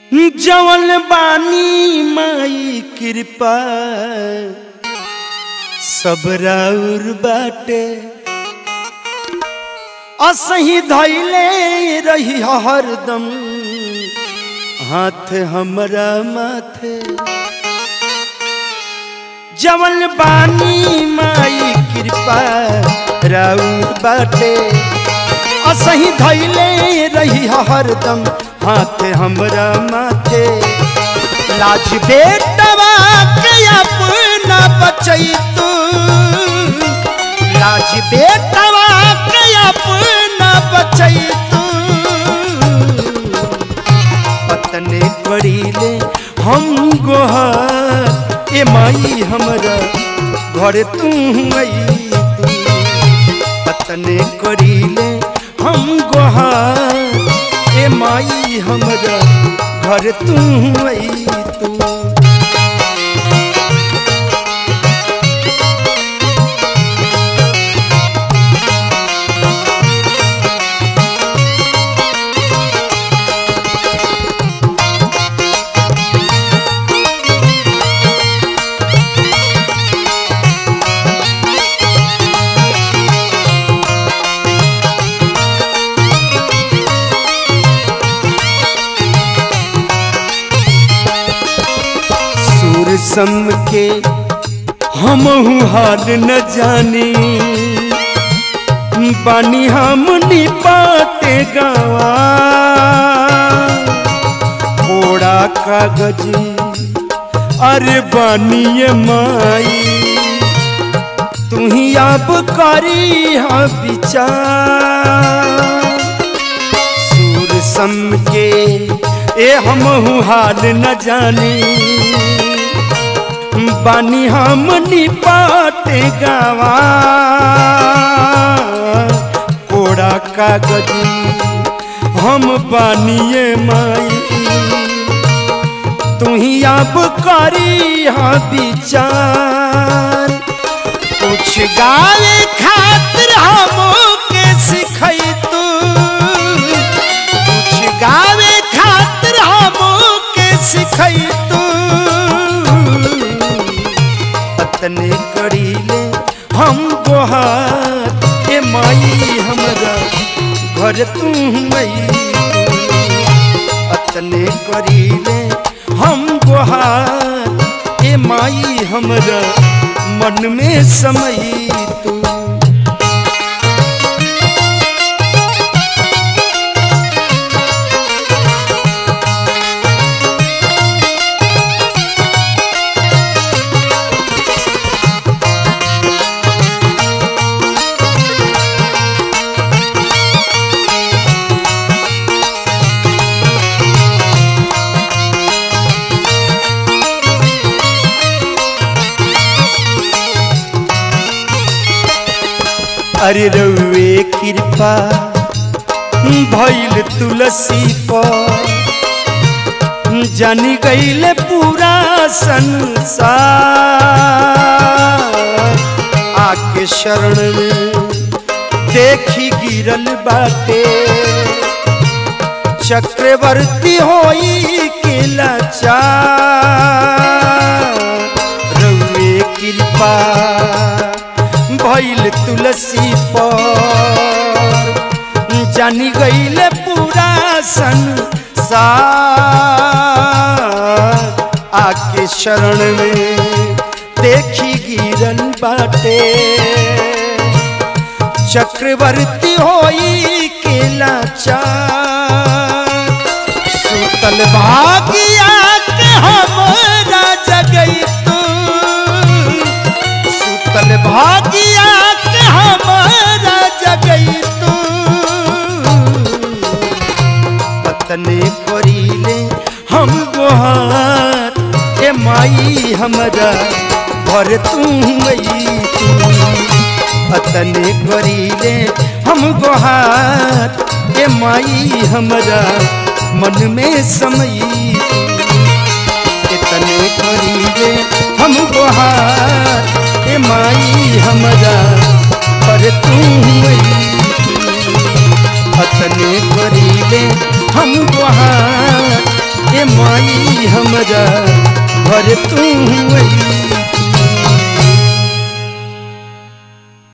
जवन बानी माई कृपा सब राउर बाटे असही धैले रही हरदम हाथ हमरा माथे जवन बानी माई कृपा राउर बाटे असही धैले रही हरदम हाथ हमरा माथे लाज बेटवा के अपना बचई तू लाज बेटवा के अपना बचई तू पतने पड़ीले हम गोहार ए माई हमरा घर तू आई तू पतने करीले हम गोहार ए माई हमरा घर तू आई तू सुर सम के हम हाल न जानी बानी हम निपाटे गवा थोड़ा कागज अरे बानिए माई तू ही अब करी हा विचार सूर सम के ए हम हाल न जानी बानी हम निपाटे गावा कोड़ा कागज हम बानिए माई तू ही अब करी हा विचार कुछ गावे खातिर हम के सिखई तू कुछ गावे खातिर हम के सिखई तू पतने करीले हम गोहार ए माई हमरा घर तू मई पतने करीले हम गोहार ए माई हमरा मन में समय तू अरे रउए कृपा भइल तुलसी पर जानी गईले पूरा संसार आके शरण में देखी गिरल बाटे चक्रवर्ती होई के लाचार रउए कृपा भइल तुलसी पर जानी गईले पूरा संसार आके शरण में देखी गिरन बाटे चक्रवर्ती होई के लाचार सुतल भागिया के हमरा जगई तू सुतल भागिया के हमरा जगई तू पतने करीले हम गोहार ए माई हमरा घर तू मई तू पतने करीले हम गोहार ए माई हमरा मन में समय इतने करीले हम गोहार ए माई हमरा पर तू अतने करीले हम गोहार ए माई हमरा घर तू अइलू